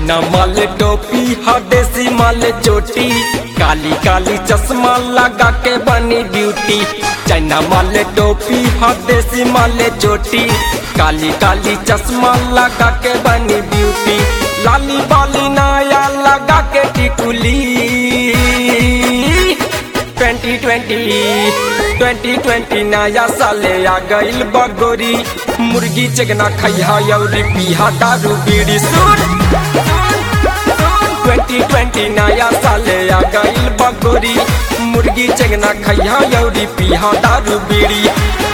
China माल टोपी हदेसी माल चोटी काली काली चश्मा लगा के बनी ड्यूटी चाइना माल टोपी हदेसी माल चोटी काली काली चश्मा लगा के बनी ब्यूटी लाली बाली नाया लगा के टिकुली 2020 2020 नया साले आ गइल बगोरी मुर्गी चिकना खैहा यौरी पीहा दारू बीड़ी सुन 2020 नया साले आ गइल बगोरी मुर्गी चिकना खैहा यौरी पीहा दारू बीड़ी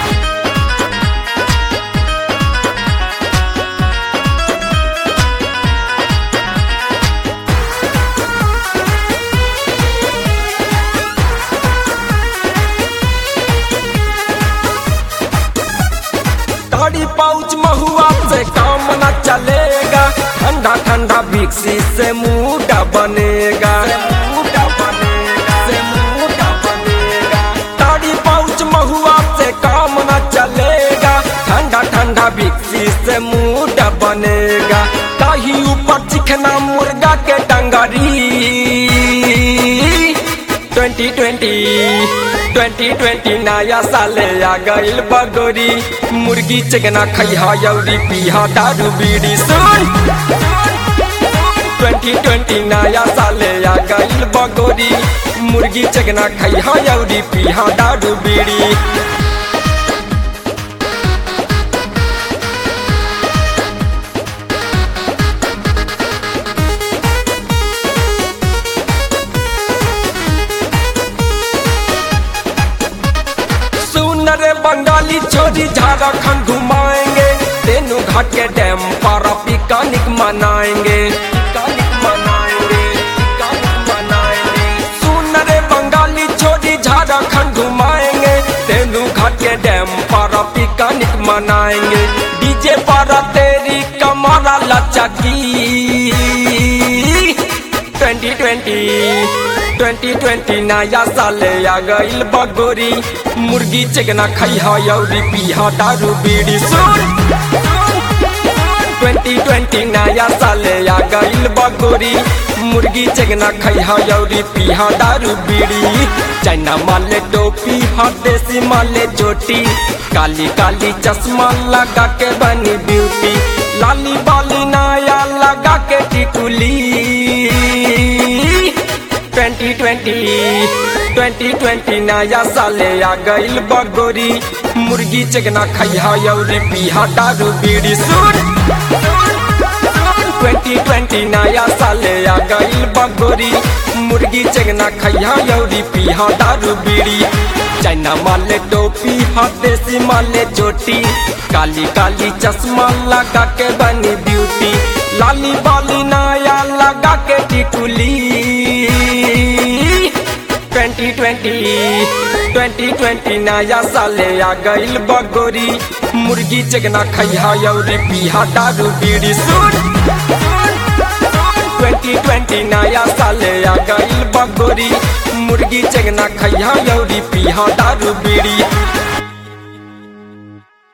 दाढ़ी पाउच महुआ से काम न चलेगा ठंडा ठंडा विक्सी से मुड़ा बनेगा मुड़ा बनेगा से मुड़ा बनेगा दाढ़ी पाउच महुआ से काम न चलेगा ठंडा ठंडा विक्सी से मुड़ा बनेगा ताही ऊपर चिकना मुर्गा के डंगरी 2020 2020 नया साले आ गइल बगोरी मुर्गी चिकना खैहा यौरी पीहा दारू बीड़ी सुन 2020 नया साले आ गइल बगोरी मुर्गी चिकना खैहा यौरी पीहा दारू बीड़ी सुन रे बंगाली छोरी झारखंड घुमाएंगे तेनू घाट के डैम पर पिकनिक मनाएंगे पिकनिक मनाएंगे पिकनिक मनाएंगे सुन रे बंगाली छोरी झारखंड घुमाएंगे तेनू घाट के डैम पर पिकनिक मनाएंगे डीजे पर तेरी कमरा लचकी 2020 2020 नया साले आ गइल बगोरी मुर्गी चिकना खैहा यौरी पीहा दारू बीड़ी सुन 2020 नया साले आ गइल बगोरी मुर्गी चिकना खैहा यौरी पीहा दारू बीड़ी चाइना माले टोपी हर देसी माले चोटी काली काली चश्मा लगा के बनी ब्यूटी लाली बाली नाया लगा के टिकुली 2020 2020 नया साले आ गइल बगोरी मुर्गी चिकना खैहा यौरी पीहा दारू बीड़ी सुन 2020 नया साले आ गइल बगोरी मुर्गी चिकना खैहा यौरी पीहा दारू बीड़ी चाइना माले टोपी हदेसी माले चोटी काली काली चश्मा लगा के बनी ब्यूटी लाली बाली नाया लगा के टिकुली 2020 2020 नया साले आ गइल बगोरी मुर्गी चिकना खैहा यौरी पीहा दारू बीड़ी सुन 2020 नया साले आ गइल बगोरी मुर्गी चिकना खैहा यौरी पीहा दारू बीड़ी